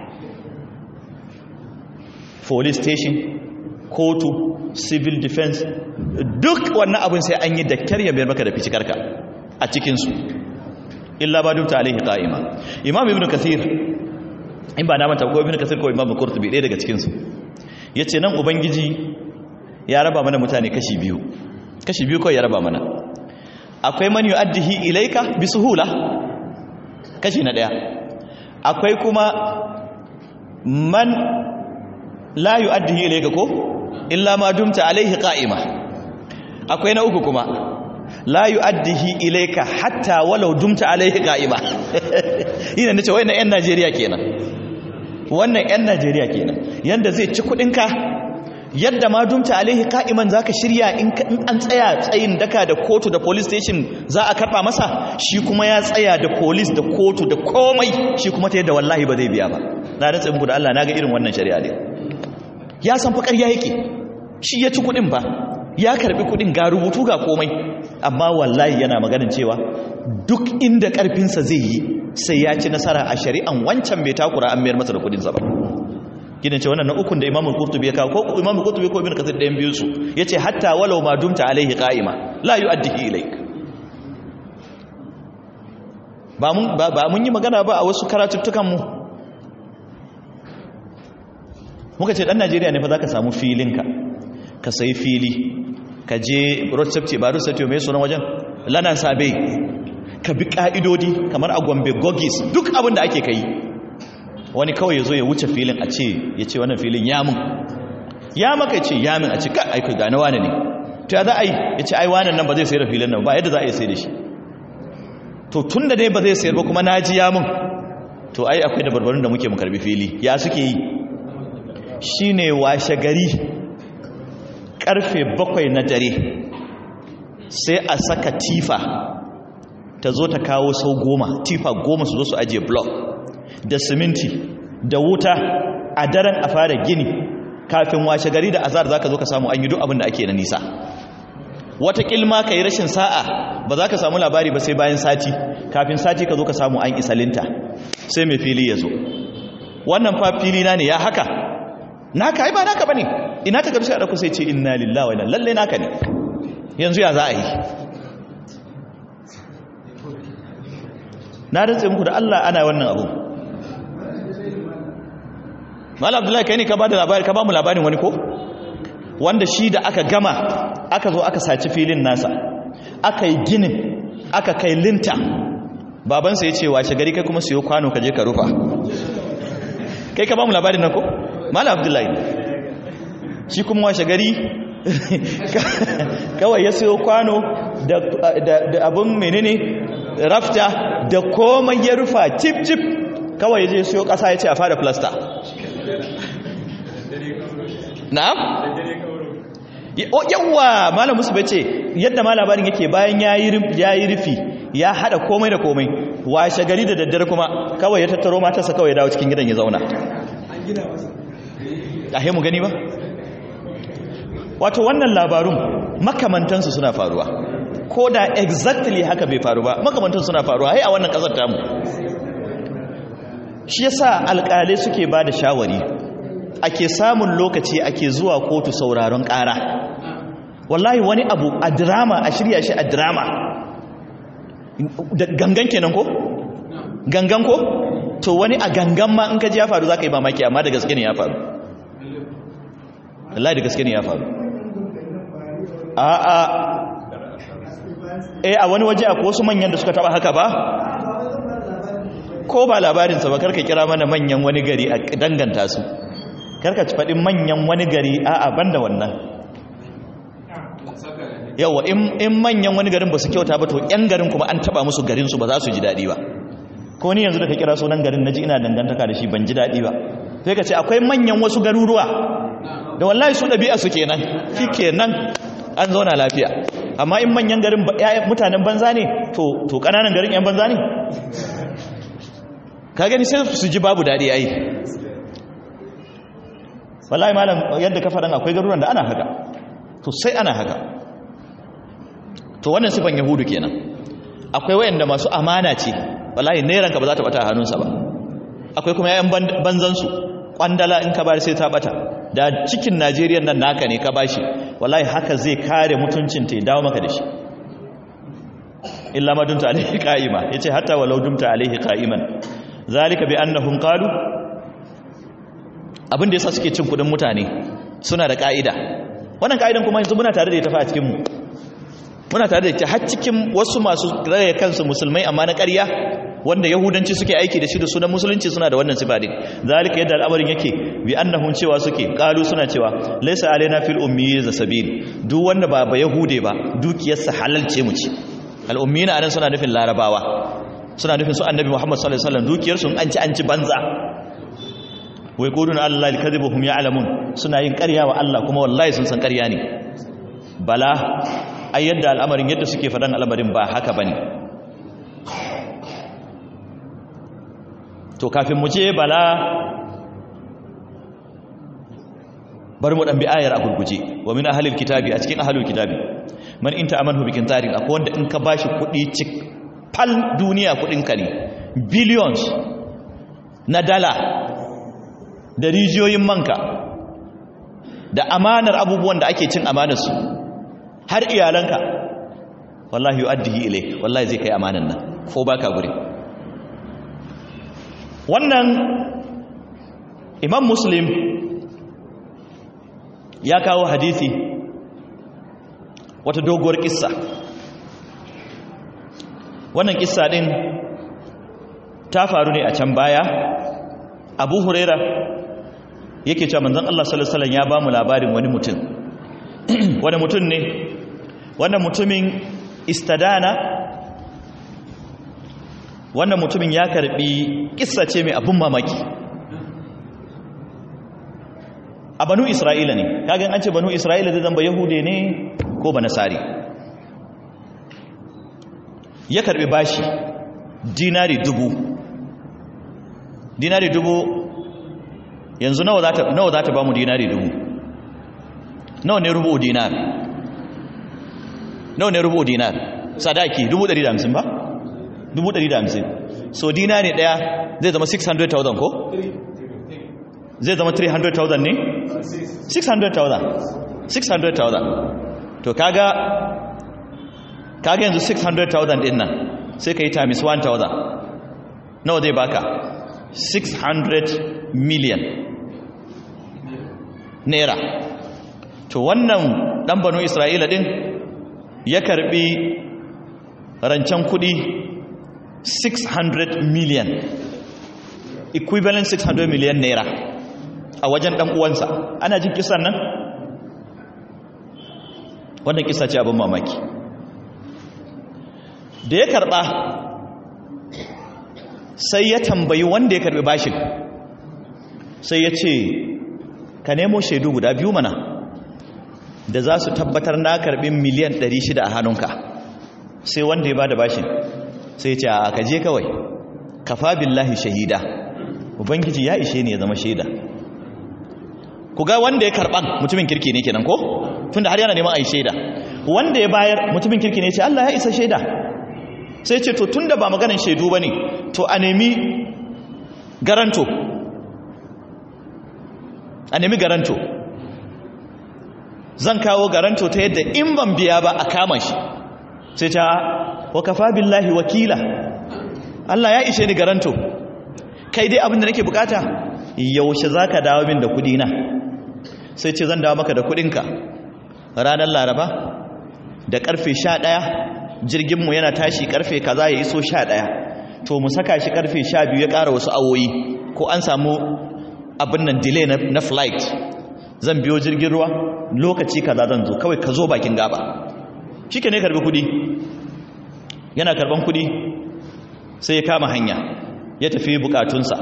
police station kotu civil defense duk wannan abin sai an yi dakkar ya bayar maka da ficikarka a cikinsu illa ba dumta alaihi qa'ima imam ibnu kathir in ba na manta ko ibnu kathir ko imam qurtubi ɗaya daga cikin su yace nan ubangiji ya raba mana mutane kashi biyu kashi biyu kawai ya raba mana akwai man yu'addihi ilayka bi suhula kashi na daya akwai kuma man la yu'addihi ilayka ko illa ma dumta alaihi qa'ima akwai na uku kuma la yu'addihi ilayka hatta walau dumta alaihi qa'ima ina nace wayannan yan Najeriya kenan wannan yan Najeriya kenan yanda zai ci kudin ka yadda ma dumta alaihi qa'iman zaka shirya in an tsaya tsayin daka da kotu da police station za a karba masa shi kuma ya tsaya da police da kotu da komai shi kuma ta yadda wallahi ba zai biya ba na rantsa muku da Allah naga irin wannan shari'a ne ya san fa ƙarya yake shi ya ci kudin ba ya karbi kudin ga rubutu ga komai amma wallahi yana maganin cewa duk inda karfinsa zai yi sai ya ci nasara a shari'an wancan bai takura an mayar masa da kudinsa ba gidan ce wannan na ukun da imamul qurtubi ya kawo ko imamul qurtubi ko ibn kathir ɗayan biyu su yace hatta walau ma dumta alaihi qa'ima la yu'addihi ilaik ba mun ba mun yi magana ba a wasu karatuttukan mu muka ce dan Najeriya ne fa zaka samu filinka ka sayi fili ka je road safety ba road safety mai sunan wajen lana sabe ka bi ka'idodi kamar a gombe gogis duk abin da ake kai wani kawai ya zo ya wuce filin a ce ya ce wannan filin yamin ya maka ce yamin a ce ka aiki gane wane ne to ya za a yi ya ce ai wanan nan ba zai sayar da filin nan ba yadda za a yi sai da shi to tun da dai ba zai sayar ba kuma na ji yamin to ai akwai da barbarin da muke mu karbi fili ya suke yi shine washe gari karfe bakwai na dare sai a saka tifa ta zo ta kawo sau goma tifa goma su zo su ajiye blok da siminti da wuta a daren a fara gini kafin washe gari da azar za ka zo ka samu an yi duk abin da ake na nisa wata kilma ka yi rashin sa'a ba za ka samu labari ba sai bayan sati kafin sati ka zo ka samu an isalinta sai mai fili ya zo wannan fa fili na ne ya haka naka ai ba naka bane ina ta gamsu a dauko sai ce inna lillahi wa inna lalle naka ne yanzu ya za a yi na rantse muku da Allah ana wannan abu Mal Abdullahi kai ne ka bada labari ka ba mu labarin wani ko wanda shi da aka gama aka zo aka saci filin nasa aka yi ginin aka kai linta babansa ya ce washe gari kai kuma siyo kwano ka je ka rufa kai ka ba mu labarin nan ko malam abdullahi shi kuma washe gari kawai ya siyo kwano da abin menene rafta da komai ya rufa cip cip kawai ya je siyo kasa ya ce a fara plasta na'am yawwa malam musu bai ce yadda ma labarin yake bayan ya yi rufi ya hada komai da komai washe gari da daddare kuma kawai ya tattaro matarsa kawai ya dawo cikin gidan ya zauna ahe mu gani ba wato wannan labarun makamantansu suna faruwa ko da exactly haka bai faru ba makamantansu suna faruwa hai a wannan kasar tamu shi yasa alƙalai suke ba da shawari ake samun lokaci ake zuwa kotu sauraron ƙara wallahi wani abu a drama a shirya shi a drama gangan kenan ko gangan ko to wani a gangan ma in ka ji ya faru za ka yi mamaki amma da gaske ne ya faru wallahi da gaske ne ya faru a a eh a wani waje akwai wasu manyan da suka taba haka ba ko ba labarinsa ba karka kira mana manyan wani gari a danganta su karka ci faɗin manyan wani gari a a banda wannan yawa in manyan wani garin ba su kyauta ba to yan garin kuma an taba musu garinsu ba za su ji daɗi ba ko ni yanzu da ka kira sunan garin naji ina dangantaka da shi ban ji daɗi ba sai ka ce akwai manyan wasu garuruwa da wallahi su ɗabi'a su kenan shi kenan an zauna lafiya amma in manyan garin mutanen banza ne to ƙananan garin yan banza ne ka gani sai su ji babu daɗi ai wallahi malam yadda ka faɗan akwai garuruwan da ana haka to sai ana haka to wannan sifan yahudu kenan akwai wayanda masu amana ce wallahi nairanka ba za ta bata a hannunsa ba akwai kuma yayan banzansu kwandala in ka bari sai ta bata da cikin najeriya nan naka ne ka bashi wallahi haka zai kare mutuncin ta ya dawo maka da shi illa ma dumta alaihi qa'ima yace hatta walau dumta alaihi qa'iman zalika bi annahum qalu abin da yasa suke cin kudin mutane suna da ka'ida wannan ka'idan kuma yanzu muna tare da ita fa a cikin mu muna tare da ita har cikin wasu masu raya kansu musulmai amma na ƙarya wanda yahudanci suke aiki da shi da sunan musulunci suna da wannan sifa din zalika yadda al'amarin yake bi annahum cewa suke qalu suna cewa laysa alaina fil ummiyyi sabil duk wanda ba ba yahude ba dukiyarsa halal ce mu ci al ummiyina anan suna nufin larabawa suna nufin su annabi muhammad sallallahu alaihi wasallam dukiyar su an ci an ci banza wai quluna allahi kadhibuhum ya'lamun suna yin ƙarya wa Allah kuma wallahi sun san ƙarya ne bala ai yadda al'amarin yadda suke faɗan al'amarin ba haka bane to kafin mu je bala bari mu dan bi ayar a gurguje wa min ahlil kitabi a cikin ahlul kitabi man inta amanhu bikin tarin akwai wanda in ka bashi kudi cik fal duniya kudin ka ne billions na dala da rijiyoyin manka da amanar abubuwan da ake cin amanar su har iyalanka wallahi yu'addihi ilayk wallahi zai kai amanan nan ko baka guri wannan imam muslim ya kawo hadisi wata doguwar kissa wannan kissa din ta faru ne a can baya abu huraira yake cewa manzon Allah sallallahu alaihi wasallam ya ba mu labarin wani mutum wani mutum ne wannan mutumin istadana wannan mutumin ya karbi kissa ce mai abun mamaki a banu isra'ila ne kagan an ce banu isra'ila zai zamba yahude ne ko ba nasari ya karbi bashi dinari dubu dinari dubu yanzu nawa za ta ba mu dinari dubu nawa ne rubu dinar nawa ne rubu dinar sadaki dubu ɗari da hamsin ba dubu ɗari da hamsin so dinari ɗaya zai zama 600,000 ko? zai zama 300,000 ne? 600,000 600,000 to kaga kaga yanzu 600,000 din nan sai ka yi times 1,000 nawa zai baka 600 million naira to wannan dan banu isra'ila din ya karbi rancen kudi 600 million equivalent 600 million naira a wajen dan uwansa ana jin kisan nan wannan kisa ce abin mamaki da ya karba sai ya tambayi wanda ya karbi bashin sai ya ce ka nemo shaidu guda biyu mana da za su tabbatar na karbi miliyan 600 a hannunka sai wanda ya ba da bashin sai ce a kaje kawai kafa billahi shahida ubangiji ya ishe ne ya zama shaida ku ga wanda ya karban mutumin kirki ne kenan ko tunda har yana neman a yi shaida wanda ya bayar mutumin kirki ne ce Allah ya isa shaida sai ce to tunda ba maganin shaidu bane to a nemi garanto a nemi garanto zan kawo garanto ta yadda in ban biya ba a kama shi sai ta wa kafa billahi wakila Allah ya ishe ni garanto kai dai abin da nake bukata yaushe zaka dawo min da kudi na sai ce zan dawo maka da kudinka ranar laraba da karfe 11 jirginmu yana tashi karfe kaza ya iso 11 to mu saka shi karfe 12 ya ƙara wasu awoyi ko an samu abin nan delay na flight zan biyo jirgin ruwa lokaci kaza zan zo kawai ka zo bakin gaba shike ne karbi kudi yana karban kudi sai ya kama hanya ya tafi bukatunsa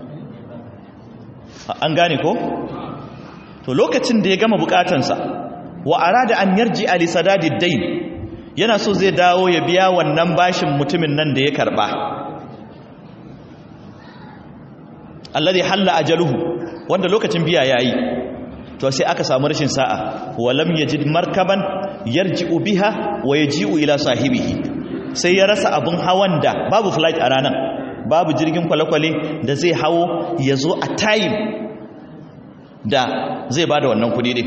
an gane ko to lokacin da ya gama bukatansa wa arada an yarji ali sadadid dain yana so zai dawo ya biya wannan bashin mutumin nan da ya karba alladhi halla ajaluhu wanda lokacin biya yayi to sai aka samu rashin sa'a walam yajid markaban yarji'u biha wa yaji'u ila sahibihi sai ya rasa abun hawan da babu flight a ranar babu jirgin kwale-kwale da zai hawo ya zo a time da zai ba da wannan kudi ne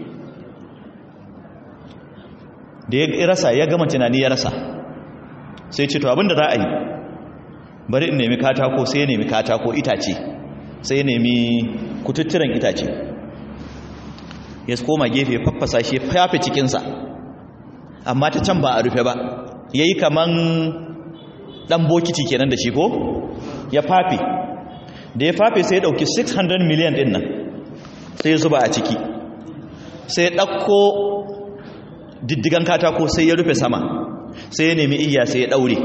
da ya rasa ya gama tunani ya rasa sai ce to abinda za a yi bari in nemi katako sai ya nemi katako itace sai ya nemi kututturen itace ya koma gefe faffasa shi fafe cikinsa amma ta can ba a rufe ba ya yi kaman ɗan bokiti kenan da shi ko ya fafe da ya fafe sai ya ɗauki 600 miliyan ɗin nan sai ya zuba a ciki sai ya ɗauko diddigan katako sai ya rufe sama sai ya nemi iya sai ya ɗaure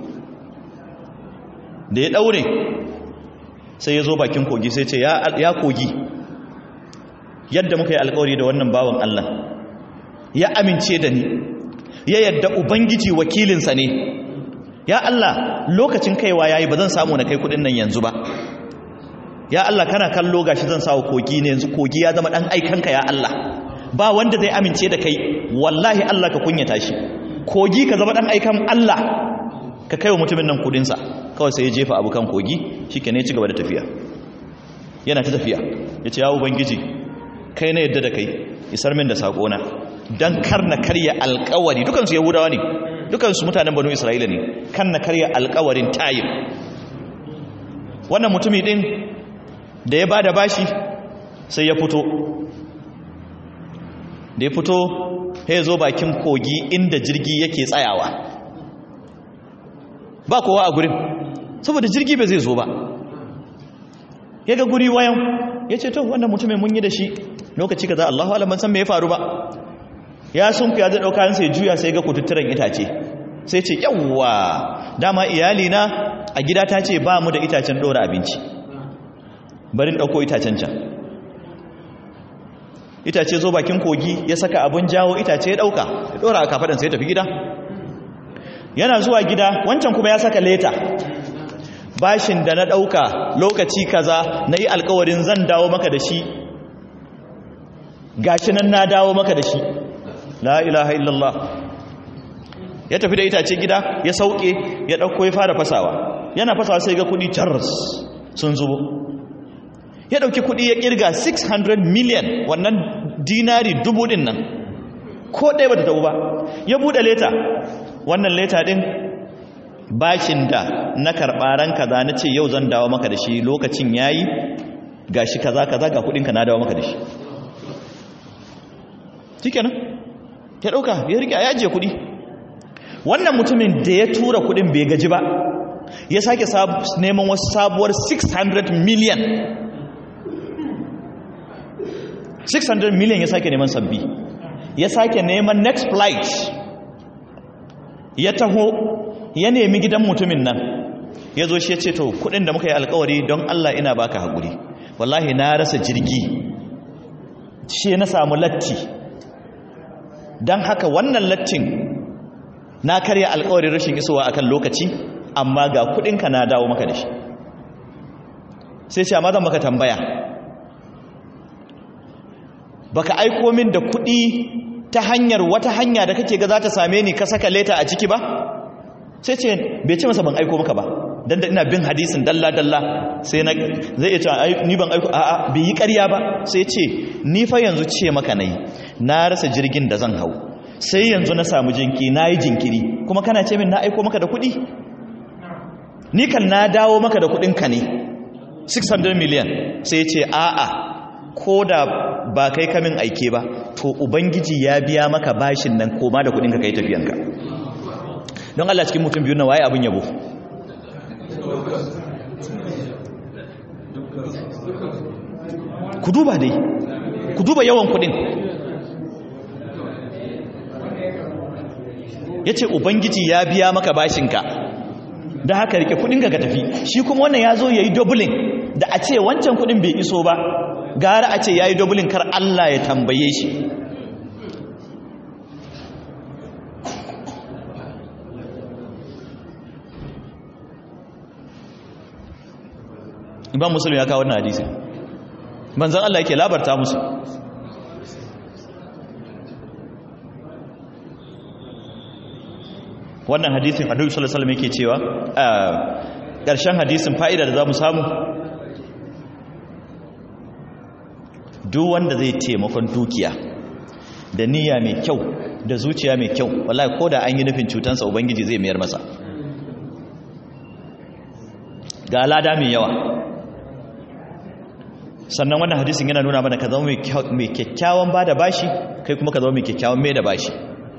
da ya ɗaure sai ya zo bakin kogi sai ce ya kogi yadda muka yi alkawari da wannan bawan Allah ya amince da ni ya yadda ubangiji wakilinsa ne ya Allah lokacin kaiwa yayi ba zan samu na kai kudin nan yanzu ba ya Allah kana kallo gashi zan sawo kogi ne yanzu kogi ya zama dan aikanka ya Allah ba wanda zai amince da kai wallahi Allah ka kunyata shi kogi ka zama dan aikan Allah ka kaiwa mutumin nan kudin sa kawai sai ya jefa abu kan kogi shikenan ya ci gaba da tafiya yana ta tafiya yace ya ubangiji kai na yadda da kai isar min da sakona dan kar na karya alƙawari dukansu yahudawa ne dukansu mutanen banu isra'ila ne kan na karya alƙawarin tayin wannan mutumi din da ya bada bashi sai ya fito da ya fito ya zo bakin kogi inda jirgi yake tsayawa ba kowa a gurin saboda jirgi ba zai zo ba ya ga guri wayan ya ce to wannan mutumin mun yi da shi lokaci kaza Allahu alam ban san me ya faru ba ya sun ku ya zai dauka sai juya sai ga kututturen itace sai ce yawwa dama iyali na a gida ta ce ba mu da itacen dora abinci bari in dauko itacen can itace zo bakin kogi ya saka abun jawo itace ya dauka ya dora a kafadan sai ya tafi gida yana zuwa gida wancan kuma ya saka leta bashin da na ɗauka lokaci kaza na yi alkawarin zan dawo maka da shi gashi nan na dawo maka da shi la ilaha illallah ya tafi da itace gida ya sauke ya ɗauko ya fara fasawa yana fasawa sai ga kuɗi charles sun zubo ya ɗauki kuɗi ya ƙirga 600 million wannan dinari dubu ɗin nan ko ɗaya ba ta tabu ba ya buɗe leta wannan leta ɗin bashin da na karɓaran kaza na ce yau zan dawo maka da shi lokacin yayi gashi kaza kaza ga kudinka na dawo maka da shi shikenan ya dauka ya rike ya ajiye kudi wannan mutumin da ya tura kudin bai gaji ba ya sake neman wasu sabuwar 600 million 600 million ya sake neman sabbi ya sake neman next flight ya taho ya nemi gidan mutumin nan ya zo shi ya ce to kudin da muka yi alkawari don Allah ina baka haƙuri wallahi na rasa jirgi shi na samu latti don haka wannan lattin na karya alkawarin rashin isowa akan lokaci amma ga kudinka na dawo maka da shi sai ce amma zan maka tambaya baka aiko min da kudi ta hanyar wata hanya da kake ga za ta same ni ka saka leta a ciki ba sai ce bai ce masa ban aiko maka ba dan da ina bin hadisin dalla dalla sai na zai iya cewa ni ban aiko a'a bai yi ƙarya ba sai ce ni fa yanzu ce maka nayi na rasa jirgin da zan hau sai yanzu na samu jinki na yi jinkiri kuma kana ce min na aiko maka da kuɗi ni kan na dawo maka da kuɗinka ne 600 miliyan sai ce a'a ko da ba kai kamin aike ba to ubangiji ya biya maka bashin nan koma da kuɗinka kai tafiyanka don Allah cikin mutum biyu na waye abin yabo ku duba dai ku duba yawan kuɗin ya ce ubangiji ya biya maka bashinka da haka rike kudinka ka tafi shi kuma wannan ya zo ya yi dublin da a ce wancan kudin bai iso ba gara a ce ya yi dublin kar Allah ya tambaye shi imam musulun ya kawo wannan hadisi manzan Allah yake labarta musu wannan hadisin annabi sallallahu alaihi wasallam yake cewa a ƙarshen hadisin fa'ida da zamu samu duk wanda zai taimakon dukiya da niyya mai kyau da zuciya mai kyau wallahi koda an yi nufin cutansa ubangiji zai mayar masa ga lada mai yawa sannan wannan hadisin yana nuna mana ka zama mai kyakkyawan ba da bashi kai kuma ka zama mai kyakkyawan mai da bashi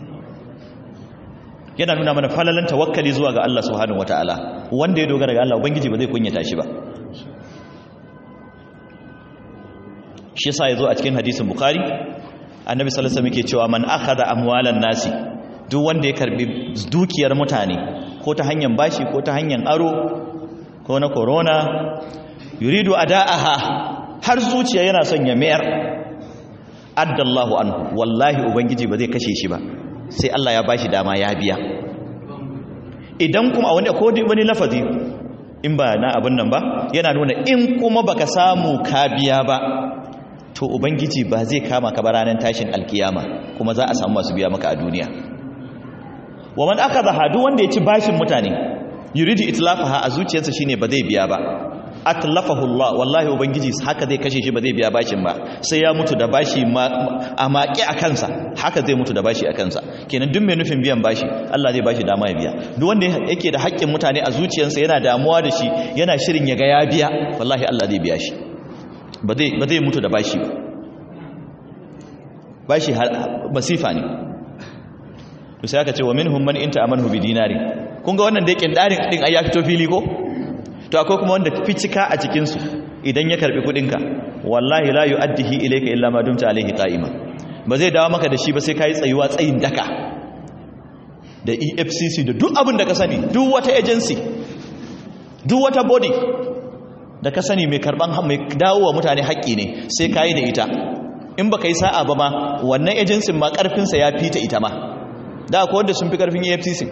yana nuna mana falalan tawakkali zuwa ga Allah subhanahu wataala wanda ya dogara ga Allah ubangiji ba zai kunyata shi ba shi yasa yazo a cikin hadisin bukhari annabi sallallahu alaihi wasallam yake cewa man akhadha amwalan nasi duk wanda ya karbi dukiyar mutane ko ta hanyar bashi ko ta hanyar aro ko na corona yuridu ada'aha har zuciya yana son ya mayar addallahu anhu wallahi ubangiji ba zai kashe shi ba sai Allah ya bashi dama ya biya idan kuma a wani ko wani lafazi in ba na abin nan ba yana nuna in kuma baka samu ka biya ba to ubangiji ba zai kama ka ba ranar tashin alkiyama kuma za a samu masu biya maka a duniya wa man akhadha hadu wanda ya ci bashin mutane yuridu itlafaha a zuciyarsa shine ba zai biya ba atlafahu Allah wallahi ubangiji haka zai kashe shi ba zai biya bashin ba sai ya mutu da bashi a maƙi a kansa haka zai mutu da bashi a kansa kenan duk mai nufin biyan bashi Allah zai bashi dama ya biya duk wanda yake da haƙƙin mutane a zuciyarsa yana damuwa da shi yana shirin ya ga ya biya wallahi Allah zai biya shi ba zai ba zai mutu da bashi ba bashi masifa ne to sai aka ce wa minhum man inta amanhu bi dinari kun ga wannan da yake darin din ai ya fito fili ko to akwai kuma wanda ficika a cikinsu idan ya karbi kudinka wallahi la yu'addihi ilayka illa ma dumta alayhi qa'ima ba zai dawo maka da shi ba sai kai tsayuwa tsayin daka da EFCC da duk abin da ka sani duk wata agency duk wata body da ka sani mai karban mai dawowa mutane haƙƙi ne sai kai da ita in baka yi sa'a ba ma wannan agency ma karfin sa ya fita ita ma da akwai wanda sun fi karfin EFCC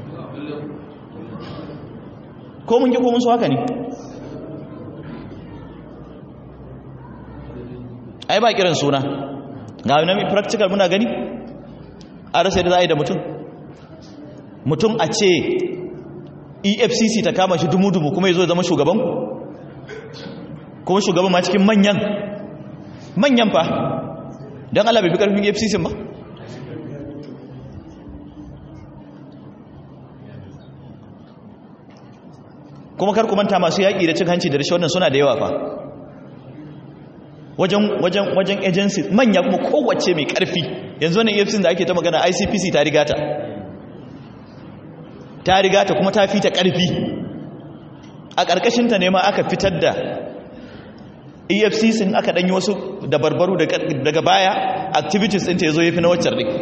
ko mun ki ko mun so haka ne ai ba kiran suna ga wani practical muna gani a rasa da za a yi da mutum mutum a ce efcc ta kama shi dumu-dumu kuma ya zo zama shugaban kuma shugaban ma cikin manyan manyan fa don allah bai fi karfin efcc ba kuma kar ku manta masu yaƙi da cin hanci da rashin wannan suna da yawa fa wajen wajen wajen agency manya kuma kowace mai ƙarfi yanzu wannan EFCC da ake ta magana ICPC ta rigata ta rigata kuma ta fita ƙarfi a ƙarƙashin ta ne ma aka fitar da EFCC aka danyi wasu dabarbaru daga baya activities ɗin ta yazo yafi na waccar ɗin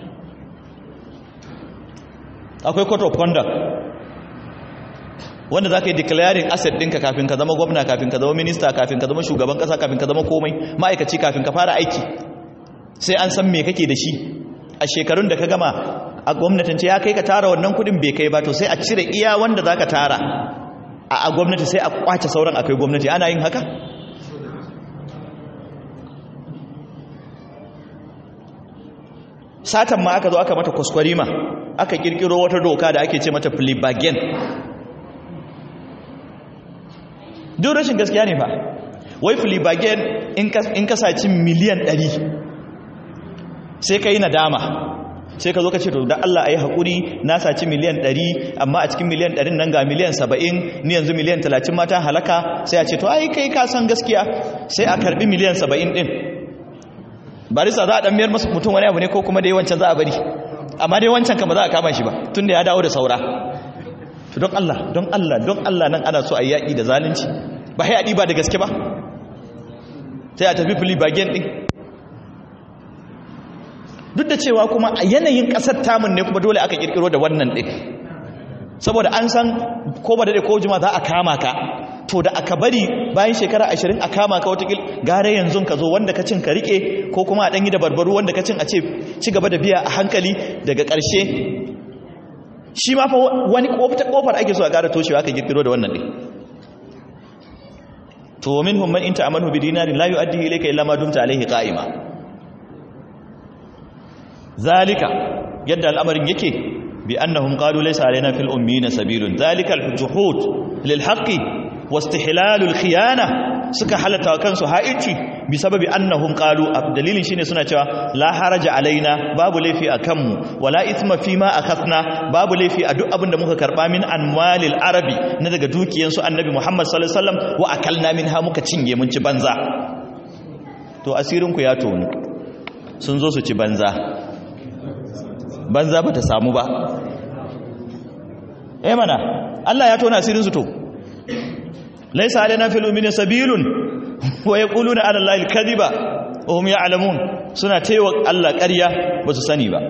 akwai court of conduct wanda za ka yi declaring asset ɗinka kafin ka zama gwamna kafin ka zama minista kafin ka zama shugaban ƙasa kafin ka zama komai ma'aikaci kafin ka fara aiki sai an san me kake da shi a shekarun da ka gama a gwamnatin ce ya kai ka tara wannan kudin bai kai ba to sai a cire iya wanda za ka tara a gwamnati sai a kwace sauran akai gwamnati ana yin haka satan ma aka zo aka mata kwaskwarima aka kirkiro wata doka da ake ce mata plea bargain duk rashin gaskiya ne fa wai filibagen in ka saci miliyan 100 sai ka yi nadama sai ka zo ka ce to da Allah a yi haƙuri na saci miliyan 100 amma a cikin miliyan 100 nan ga miliyan 70 ni yanzu miliyan 30 mata halaka sai a ce to ai kai ka san gaskiya sai a karbi miliyan 70 din barisa za a dan miyar masu mutum wani abu ne ko kuma dai wancan za a bari amma dai wancan kan ba za a kama shi ba tunda ya dawo da saura to don Allah don Allah don Allah nan ana so a yaƙi da zalunci ba sai a ɗiba da gaske ba sai a tafi fili bagen ɗin duk da cewa kuma a yanayin ƙasar tamun ne kuma dole aka ƙirƙiro da wannan ɗin saboda an san ko ba daɗe ko jima za a kama ka to da aka bari bayan shekara ashirin a kama ka watakil gare yanzu ka zo wanda ka cin ka riƙe ko kuma a ɗanyi da barbaru wanda ka cin a ce ci gaba da biya a hankali daga ƙarshe shi ma fa wani ƙofar ake so a ƙara toshewa aka ƙirƙiro da wannan ɗin to minhum man inta amanu bi dinarin la yu'addi ilayka illa ma dumta alayhi qa'ima zalika yadda al'amarin yake bi annahum qalu laysa alaina fil ummiyina sabilun zalika al-juhud lil haqqi wastihlalul khiyana suka halata kansu haici bi sababi annahum qalu dalilin shine suna cewa la haraja alaina babu laifi akan mu wala ithma fi ma akhadna babu laifi a duk abin da muka karba min anwalil arabi na daga dukiyan su annabi Muhammad sallallahu alaihi wasallam wa akalna minha muka cinye mun ci banza to asirin ku ya tonu sun zo su ci banza banza bata samu ba eh mana Allah ya tona asirin su to laisa alaina fil ummi sabilun wa yaquluna ala allahi alkadiba wa hum ya'lamun suna taiwa Allah ƙarya ba su sani ba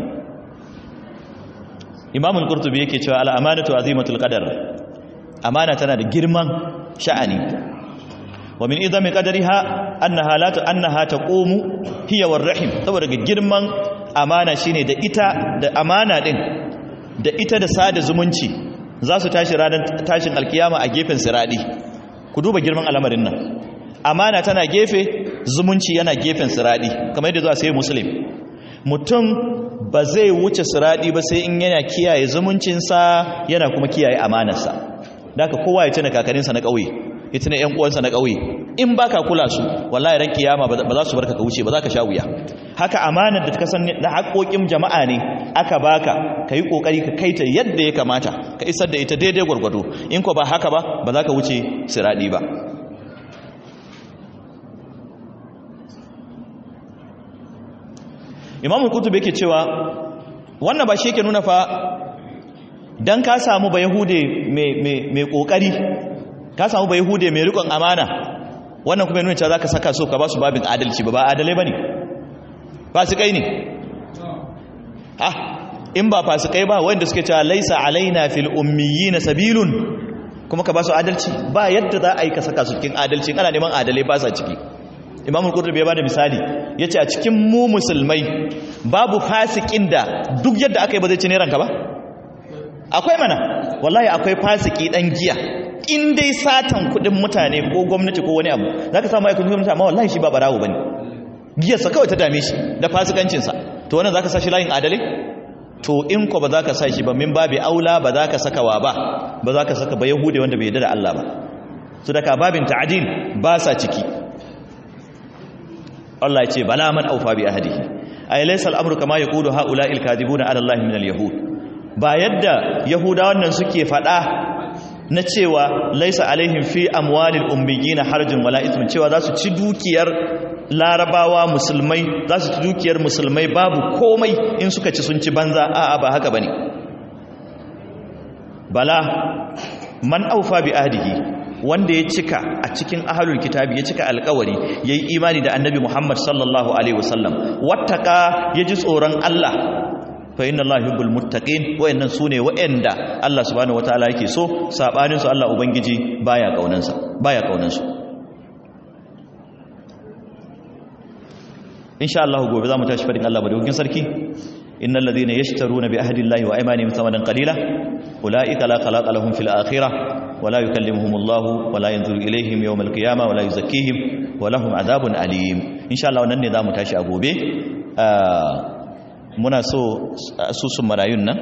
Imam al-Qurtubi yake cewa al-amanatu azimatul qadar amana tana da girman sha'ani wa min idami qadariha annaha la annaha taqumu hiya war-rahim saboda girman amana shine da ita da amana din da ita da sada zumunci za su tashi ranar tashin alkiyama a gefen siradi ku duba girman al'amarin nan amana tana gefe zumunci yana gefen siradi kamar yadda zuwa sai muslim mutum ba zai wuce siradi ba sai in yana kiyaye zumuncinsa yana kuma kiyaye amanarsa daga kowa ya tuna kakarinsa na ƙauye ya tuna ƴan uwansa na ƙauye in baka kula su wallahi ran kiyama ba za su barka ka wuce ba za ka sha wuya haka amanar da ka san na haƙoƙin jama'a ne aka baka ka yi ƙoƙari ka kaita yadda ya kamata ka isar da ita daidai gwargwado in ko ba haka ba ba za ka wuce siraɗi ba imamul kutub yake cewa wannan ba shi yake nuna fa dan ka samu ba yahude mai ƙoƙari ka samu ba yahude mai riƙon amana wannan kuma nuna cewa za ka saka so ka ba su babin adalci ba ba adalai ba ne fasikai ne ah in ba fasikai ba wanda suke cewa laisa alaina fil ummiyina sabilun kuma ka ba su adalci ba yadda za a yi ka saka su cikin adalci ana neman adalai ba sa ciki imamul qurtubi ya bada misali yace a cikin mu musulmai babu fasikin da duk yadda aka yi ba zai ci ne ranka ba akwai mana wallahi akwai fasiki dan giya in dai satan kudin mutane ko gwamnati ko wani abu zaka samu aikun gwamnati amma wallahi shi ba barawo bane giyarsa kawai ta dame shi da fasikancinsa to wannan zaka sa shi layin adalai to in ko ba za ka sa shi ba min babi aula ba za ka saka wa ba ba za ka saka ba yahudi wanda bai yarda da Allah ba su daga babin ta'adil ba sa ciki Allah ya ce bala man aufa bi ahdihi ay laysa al-amru kama yaqulu haula'il kadibuna ala Allah min al-yahud ba yadda yahudawan nan suke fada na cewa laisa alaihim fi amwalil ummiyina harjun wala ithmun cewa za su ci dukiyar larabawa musulmai za su ci dukiyar musulmai babu komai in suka ci sun ci banza a'a ba haka bane bala man aufa bi ahdihi wanda ya cika a cikin ahlul kitabi ya cika alkawari yayi imani da annabi Muhammad sallallahu alaihi wasallam wattaka yaji tsoron Allah fa inna Allah yuhibbul muttaqin wayannan sune wayanda Allah subhanahu wataala yake so sabanin su Allah ubangiji baya kaunansa baya kaunansu insha Allah gobe zamu tashi fadin Allah madaukakin sarki innal ladhina yashtaruna bi ahdi Allah wa aymanihim thamanan qalila ulaika la khalaqa lahum fil akhirah wa la yukallimuhum Allah wa la yanzuru ilayhim yawm al qiyamah wa la yuzakkihim wa lahum adhabun alim insha Allah wannan ne zamu tashi a gobe muna so asusun marayun nan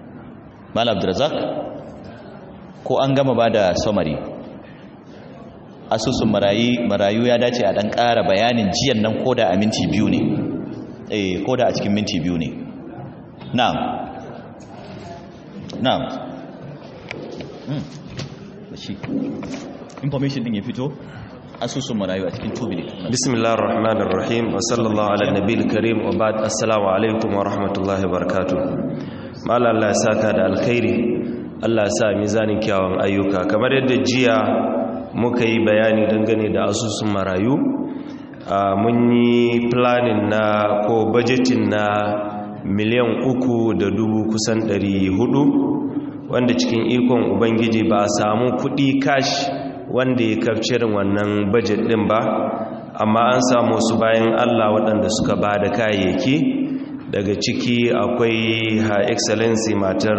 mal abdurrazak ko an gama ba da samari asusun marayu marayu ya dace a dan ƙara bayanin jiyan nan koda a minti biyu ne eh koda a cikin minti biyu ne na'am na'am hmm shi information din ya fito asusun marayu a cikin 2 minutes bismillahir rahmanir rahim wa sallallahu ala nabiyil karim wa ba'd assalamu alaikum wa rahmatullahi wa barakatuh mala Allah ya saka da alkhairi Allah ya sa mizanin kyawun ayyuka kamar yadda jiya muka yi bayani dangane da asusun marayu mun yi planning na ko budgeting na miliyan uku da dubu kusan ɗari hudu wanda cikin ikon ubangiji ba a samu kuɗi cash wanda ya kafcirin wannan budget ɗin ba amma an samu su bayan allah waɗanda suka ba da kayayyaki daga ciki akwai ha excellency matar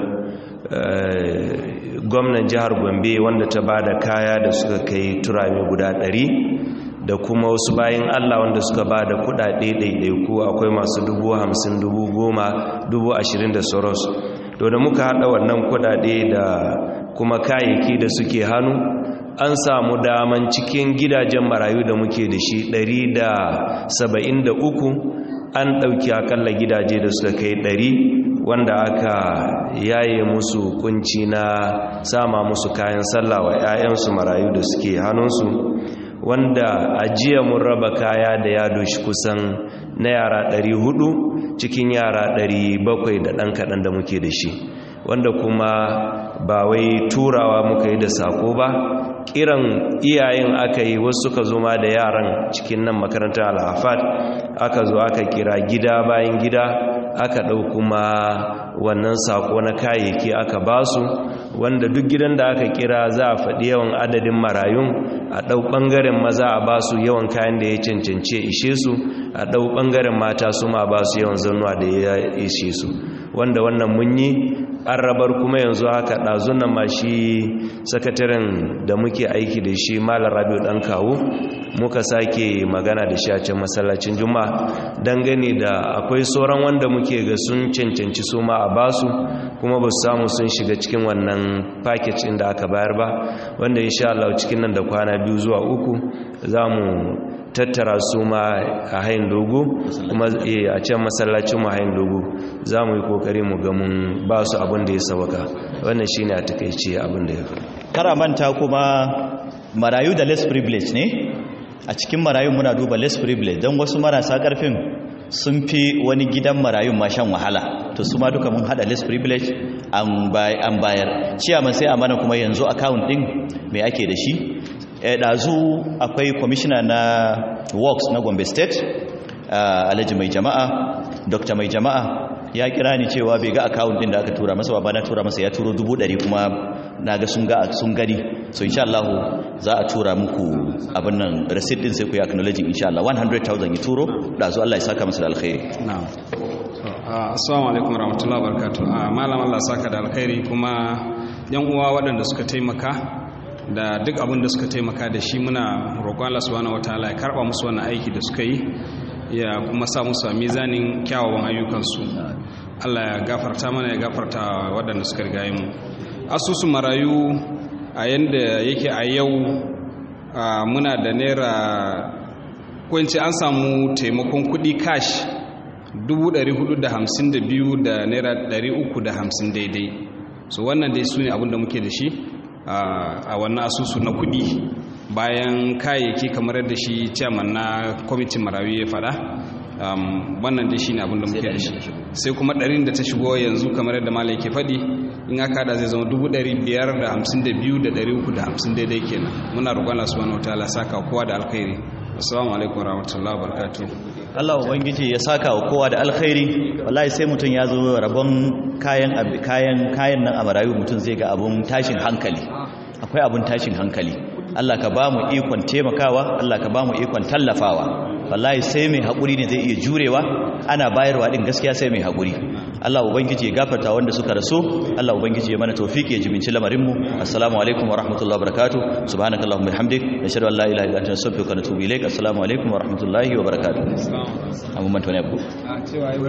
gwamnan jihar gombe wanda ta ba da kaya da suka kai turami guda ɗari da kuma wasu bayan allah wanda suka ba da kudade ɗaiɗaiku akwai masu dubu hamsin dubu goma dubu ashirin da soros to da muka haɗa wannan kudade da kuma kayayyaki da suke hannu an samu daman cikin gidajen marayu da muke da shi ɗari da saba'in da uku an ɗauki akalla gidaje da suka kai ɗari wanda aka yaye musu kunci na sama musu kayan sallah wa 'ya'yansu marayu da suke hannunsu wanda a jiya mun raba kaya da ya doshi kusan na yara 400 cikin yara 700 da ɗan kaɗan da muke da shi wanda kuma ba wai turawa muka yi da sako ba kiran iyayen aka yi wasu suka zo ma da yaran cikin nan makarantar alhafat aka zo aka kira gida bayan gida aka ɗau kuma wannan sako na kayayyaki aka basu wanda duk gidan da aka kira za a faɗi yawan adadin marayun a ɗau ɓangaren maza a basu yawan kayan da ya cancance ishe su a ɗau ɓangaren mata su ma basu yawan zannuwa da ya ishe su wanda wannan mun yi an rabar kuma yanzu haka ɗazunan ma shi sakataren da muke aiki da shi malar rabiu ɗan kawo muka sake magana da shi a can masallacin juma'a dangane da akwai sauran wanda muke ga sun cancanci su ma a basu kuma ba su samu sun shiga cikin wannan package inda aka bayar ba wanda insha Allah cikin nan da kwana biyu zuwa uku za mu tattara su ma a hain dogo kuma a can masallacin mu hain dogo za mu yi kokari mu ga mun ba su abin da ya sabaka wannan shine a takeice abin da ya fi karamanta kuma marayu da less privilege ne a cikin marayun muna duba less privilege don wasu marasa karfin sun fi wani gidan marayun ma shan wahala to su ma duka mun hada less privilege an bayar ciyaman sai a mana kuma yanzu account din mai ake da shi ɗazu akwai kwamishina na works na gombe state alhaji mai jama'a dr mai jama'a ya kira ni cewa bai ga account din da aka tura masa ba na tura masa ya turo dubu ɗari kuma na ga sun ga sun gani so insha Allah za a tura muku abin nan receipt din sai ku yi acknowledging insha Allah 100,000 ya turo ɗazu Allah ya saka masa da alkhairi na'am assalamu alaikum warahmatullahi wabarakatuh malam Allah saka da alkhairi kuma yan uwa waɗanda suka taimaka da duk abin da suka taimaka da shi muna roƙon Allah subhanahu wataala ya karɓa musu wannan aiki da suka yi ya kuma sa musu a mizanin kyawawan ayyukansu Allah ya gafarta mana ya gafarta waɗanda suka riga mu asusun marayu a yanda yake a yau muna da naira kwanci an samu taimakon kuɗi cash 452 da naira 350 daidai so wannan dai su ne abin da muke da shi a wannan asusu na kudi bayan kayayyaki kamar yadda shi chairman na kwamitin marawi ya fada wannan dai shi ne abinda muke da shi sai kuma ɗarin da ta shigo yanzu kamar yadda malai ke faɗi in aka da zai zama 552,350 daidai kenan muna roƙon Allah subhanahu wa ta'ala saka kowa da alkhairi assalamu alaikum warahmatullahi wabarakatuh Allah ubangiji ya saka wa kowa da alkhairi wallahi sai mutum ya zo rabon kayan kayan kayan nan a marayu mutum zai ga abun tashin hankali akwai abun tashin hankali Allah ka ba mu ikon taimakawa Allah ka ba mu ikon tallafawa wallahi sai mai haƙuri ne zai iya jurewa ana bayarwa din gaskiya sai mai haƙuri Allah ubangiji ya gafarta wanda suka rasu Allah ubangiji ya mana tawfiki ya jiminci lamarin mu assalamu alaikum wa rahmatullahi wa barakatuh subhanakallahumma bihamdik nashhadu an la ilaha illa anta astaghfiruka wa atubu ilaik assalamu alaikum wa rahmatullahi wa barakatuh amma man tone abu